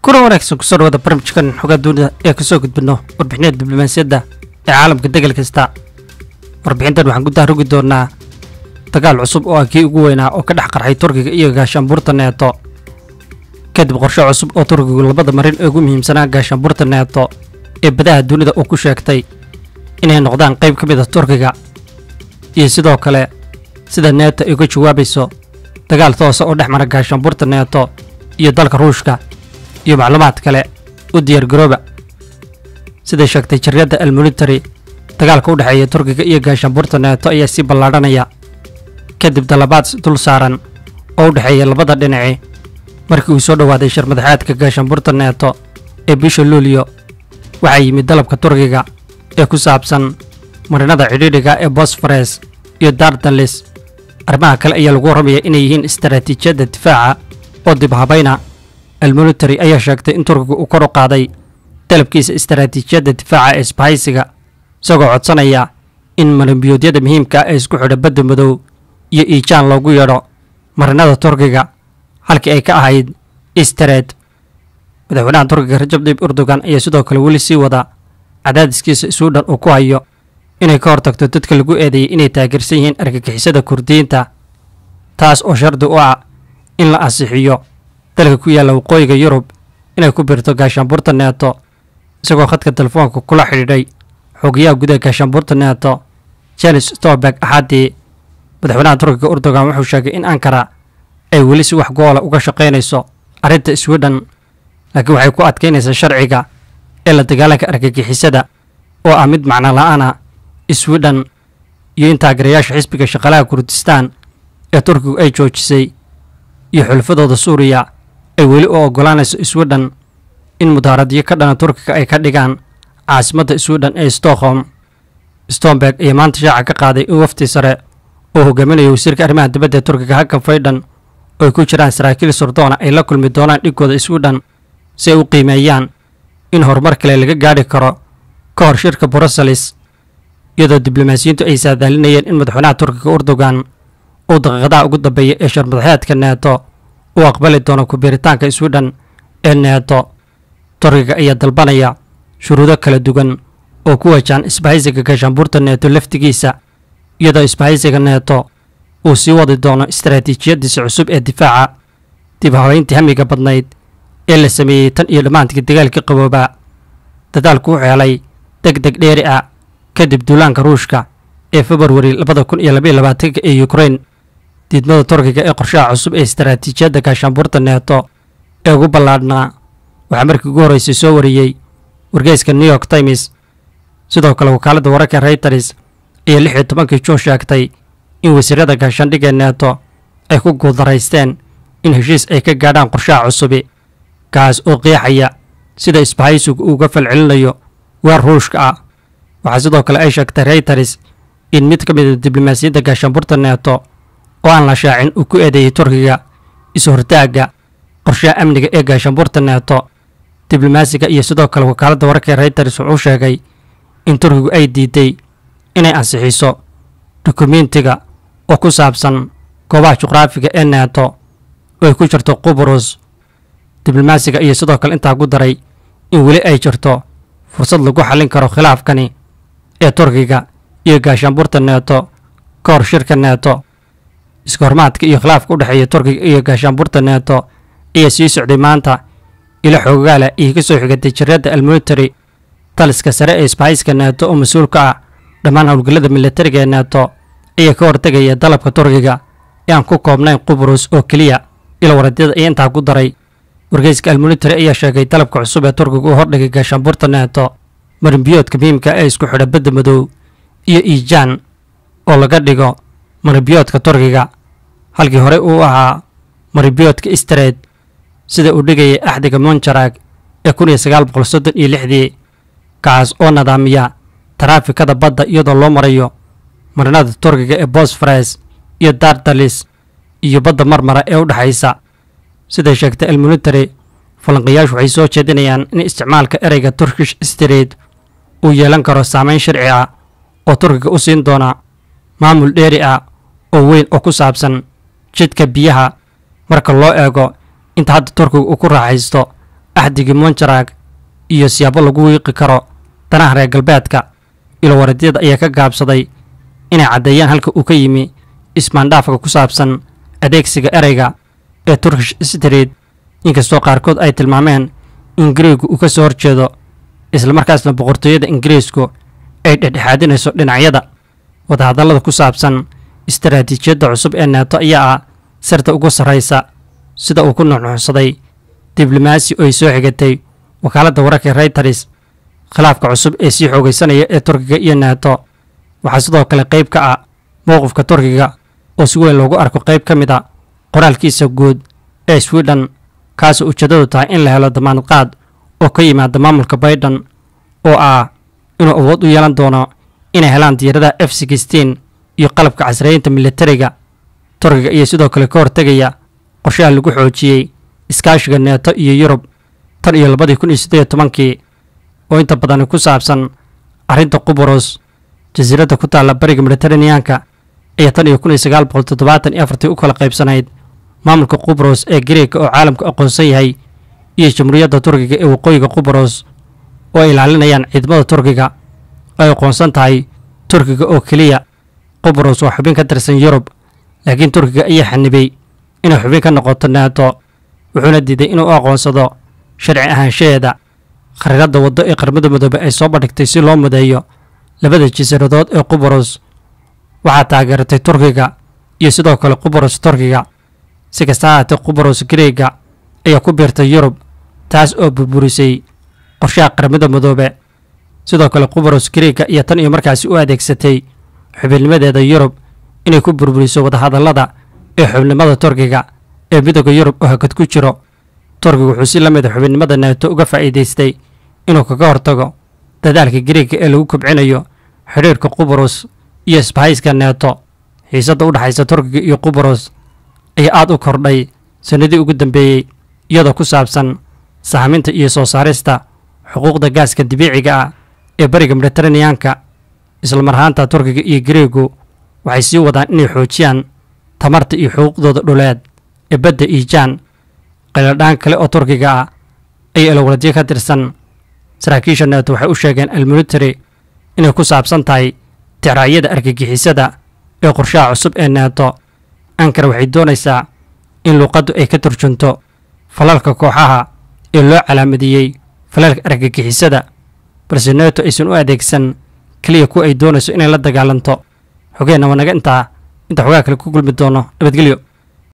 kuna wanaagsan kusoo dhawaada barnaamijkan xogaa dunida ee kasoo gudbino warbixinada diblomaasiyadda ee caalamka degal kasta warbixintan waxaan ku dahrugi doonaa dagaal cusub oo ah kii ugu weynaa oo ka dhex qarxay turkiga iyo gaashaanbuurta neeto kadib qorshe cusub oo turkigu labada marin ee ugu muhiimsanaa gaashaanbuurta neeto ee badaha dunida uu ku sheegtay inay noqdaan qayb ka mid a turkiga iyo sidoo kale sida neeto ay uga jawaabayso dagaal toosa oo dhex mara gaashaanbuurta neeto iyo dalka ruushka iyo macluumaad kale u diyaargarooba siday sheegtay jariyadda almilitary dagaalka u dhexeeya turkiga iyo gaashaanbuurta neeto ayaa sii ballaadhanaya kadib dalabaad dul saaran oo u dhexeeya labada dhinaci markii uu soo dhowaaday sharmadaxaadka gaashaanbuurta neeto ee bisha luulyo waxaa yimid dalabka turkiga ee ku saabsan marinada cidhiidhiga ee bosfores iyo dardalis arrimaha kale ayaa lagu warramaya inay yihiin istaraatiijiyadda difaaca oo dib habayna almilitary ayaa sheegtay in turkiga uu kor u qaaday dalabkiisa istaraatiijiyadda difaaca ee isbahaysiga isagoo codsanaya in marinbiyoodyada muhiimka ah ee isku xidha badda madow iyo iijaan loogu yeedho marinada turkiga halkii ay ka ahayd istareed madaxweynaha turkiga rajab dayib erdogan ayaa sidoo kale weli sii wada cadaadiskiisa suudhan uu ku hayo inay ka hortagto dadka lagu eedeeyay inay taageersan yihiin argagixisada kurdiyiinta taas oo shardi u ah in la ansixiyo dalka ku yaalla waqooyiga yurub inay ku biirto gaashaanbuurta neeto isagoo khadka telefoonka kula xidhiidhay xogayaha gudaha gaashaanbuurta neeto janis storberg axaddii madaxweynaha turkiga erdogan wuxuu sheegay in ankara ay weli si wax goola uga shaqaynayso arrinta swidhen laakiin waxay ku adkaynaysaa sharciga ee la dagaalanka argagixisada oo ah mid macno la'aana swidhen iyo in taageerayaasha xisbiga shaqaalaha kurdistaan ee turkigu ay joojisay iyo xulafadooda suuriya ay weli u oggolaanayso swidhen in mudaaradyo ka dhana turkiga ay ka dhigaan caasimadda swidhen ee stockholm stomberg ayaa maanta shaaca ka qaaday in wafti sare oo hogaaminaya wasiirka arrimaha dibadda ee turkiga hakan faydhan oo ay ku jiraan saraakiil surdoona ay la kulmi doonaan dhigooda swidhen si ay u qiimeeyaan in horumar kale laga gaadhi karo ka hor shirka bruseles iyadoo diblomaasiyiintu ay saadaalinayeen in madaxweynaha turkiga erdogan uu daqiiqadaha ugu dambeeya ee sharmadaxeedka neeto uu aqbali doono ku-biiritaanka swidhen ee neeto turkiga ayaa dalbanaya shuruudo kala duwan oo ku wajahan isbahaysiga gaashaanbuurta neeto laftigiisa iyadoo isbahaysiga neeto uu sii wadi doono istaraatiijiyadiisa cusub ee difaaca dib habeyntii hamiga badnayd ee la sameeyey tan iyo dhammaantii dagaalkii qaboobaa dadaalku wuxuu helay deg deg dheeri ah kadib duulaanka ruushka ee februari labada kun iyo labaiyo labaatanka ee ukrain diidmada turkiga ee qorshaha cusub ee istaraatiijiyadda gaashaanbuurta neeto ee ugu ballaadhnaa waxaa markii ugu horreysay soo wariyey wargeyska new york times sidoo kale wakaaladda wararka reuters ayaa lix iyo tobankii juun sheegtay in wasiirada gaashaandhigga neeto ay ku guuldaraysteen in heshiis ay ka gaadhaan qorshaha cusubi kaas oo qeexaya sida isbahaysigu uuga falcelinayo weer ruushka ah waxaa sidoo kale ay sheegtay reuters in mid ka mid a diblomaasiyadda gaashaanbuurta neeto oo aan la shaacin uu ku eedeeyey turkiga is-hortaagga qorshaha amniga ee gaashaanbuurta neeto diblomaasiga iyo sidoo kale wakaaladda wararka reuters wuxuu sheegay in turkigu ay diiday inay ansixiso dukumentiga oo ku saabsan goobaha juqraafiga ee neeto oo ay ku jirto qubrus diblomaasiga iyo sidoo kale intaa ku daray in weli ay jirto fursad lagu xallin karo khilaafkani ee turkiga iyo gaashaanbuurta neeto ka hor shirka neeto iskahormaadka iyo khilaafka u dhexeeya turkiga iyo gaashaanbuurta neeto ayaa sii socday maanta ilo xoogaala iyo ka soo xigatay jariyadda almilitary taliska sare ee isbahayska neeto oo mas-uul ka ah dhammaan howlgallada militariga ee neeto ayaa ka hortegaya dalabka turkiga ee aan ku koobnayn qubrus oo keliya ilo waradyada ayaa intaa ku daray wargeyska almilitary ayaa sheegay dalabka cusub ee turkiga uu hordhigay gaashaanbuurta neeto marinbiyoodka muhiimka ee isku xidha badda madow iyo iijaan oo laga dhigo marinbiyoodka turkiga halkii horey uu ahaa marinbiyoodka istareed sida uu dhigayay axdiga monjarag ee kun iyo sagaal boqol soddon iyo lixdii kaas oo nidaamiya taraafikada badda iyadoo loo marayo marinada turkiga ee bosfores iyo dardalis iyo badda marmara ee u dhexaysa siday sheegtay almilitary falanqayaashu waxay soo jeedinayaan in isticmaalka ereyga turkish street uu yeelan karo saameyn sharci ah oo turkiga u siin doona maamul dheeri ah oo weyn oo ku saabsan jidka biyaha marka loo eego inta hadda turkiga uu ku raaxaysto axdigii monjarag iyo siyaabo lagu wiiqi karo danaha reer galbeedka ilowaradyada ayaa ka gaabsaday inay caddeeyaan halka uu ka yimi ismaandhaafka ku saabsan adeegsiga ereyga ee turkish street inkastoo qaarkood ay tilmaameen in gariegu uu ka soo horjeedo islamarkaasna boqortooyada ingiriisku ay dhexdhexaadinayso dhinacyada wadahadallada ku saabsan istaraatiijiyadda cusub ee neeto ayaa ah sirta ugu sarraysa sida uu ku nuxnuxsaday diblomaasi oo ay soo xigatay wakaaladda wararka reyters khilaafka cusub ee sii xoogaysanaya ee turkiga iyo neeto waxaa sidoo kale qayb ka ah mowqifka turkiga oo si weyn loogu arko qayb ka mid a qoraalkiisa guud ee swidhen kaasoo ujeeddadu tahay in la helo damaanad qaad oo ka yimaada maamulka baydhan oo ah inuu awood u yeelan doono inay helaan diyaaradaha f sixteen iyo qalabka casriyeynta militariga turkiga iyo sidoo kale ka hortegaya qorshaha lagu xoojiyey iskaashiga neeto iyo yurub tan iyo labadii kun iyo siddeed iyo tobankii oo inta badani ku saabsan arrinta quburos jasiiradda ku taalla bariga mediteraneanka ayaa tan iyo kun iyo sagaal boqol toddobaatan iyo afartii u kala qaybsanayd maamulka qubros ee gareega oo caalamku aqoonsan yahay iyo jamhuuriyadda turkiga ee waqooyiga qubros oo ay ilaalinayaan ciidamada turkiga oo ay aqoonsan tahay turkiga oo keliya qubros waa xubin ka tirsan yurub laakiin turkiga ayaa xanibay inay xubin ka noqoto neeto wuxuuna diiday inuu u aqoonsado sharci ahaanshaheeda khariiradda waddo ee qarmada midoobe ay soo bandhigtay si loo mudeeyo labada jasiiradood ee qubros waxaa taageeratay turkiga iyo sidoo kale qubros turkiga si kasta ahaatee qubros gareega ayaa ku biirtay yurub taas oo burburisay qorshaha qaramada midoobe sidoo kale qubros gareega iyo tan iyo markaasi u adeegsatay xubinnimadeeda yurub inay ku burburiso wadahadallada ee xubnimada turkiga ee midooda yurub oo hakad ku jiro turkiga wuxuu si la mida xubinnimada neeto uga faa'iidaystay inuu kaga hortago dadaalka gareega ee lagu kobcinayo xidhiirka qubros iyo isbahayska neeto xiisadda u dhexaysa turkiga iyo qubros ayaa aad u kordhay sannadii ugu dambeeyey iyadoo ku saabsan sahaminta iyo soo saarista xuquuqda gaaska dabiiciga ah ee bariga mediteraneanka islamar ahaanta turkiga iyo gareegu waxay sii wadaan inay xoojiyaan tamarta iyo xuquuqdooda dhuleed ee badda iijaan qayladhaan kale oo turkiga ah ayaa ilowladyo ka tirsan saraakiisha neeto waxay u sheegeen almilitary inay ku saabsan tahay ticraayada argagixisada ee qorshaha cusub ee neeto ankara waxay doonaysaa in luuqaddu ay ka turjunto falalka kooxaha ee loo calaamadiyey falalka argagixisada balse neeto aysan u adeegsan keliya kuwa ay doonayso inay la dagaalanto xogeenna waa naga intaa inta xogaa kale ku gulmi doono nabadgelyo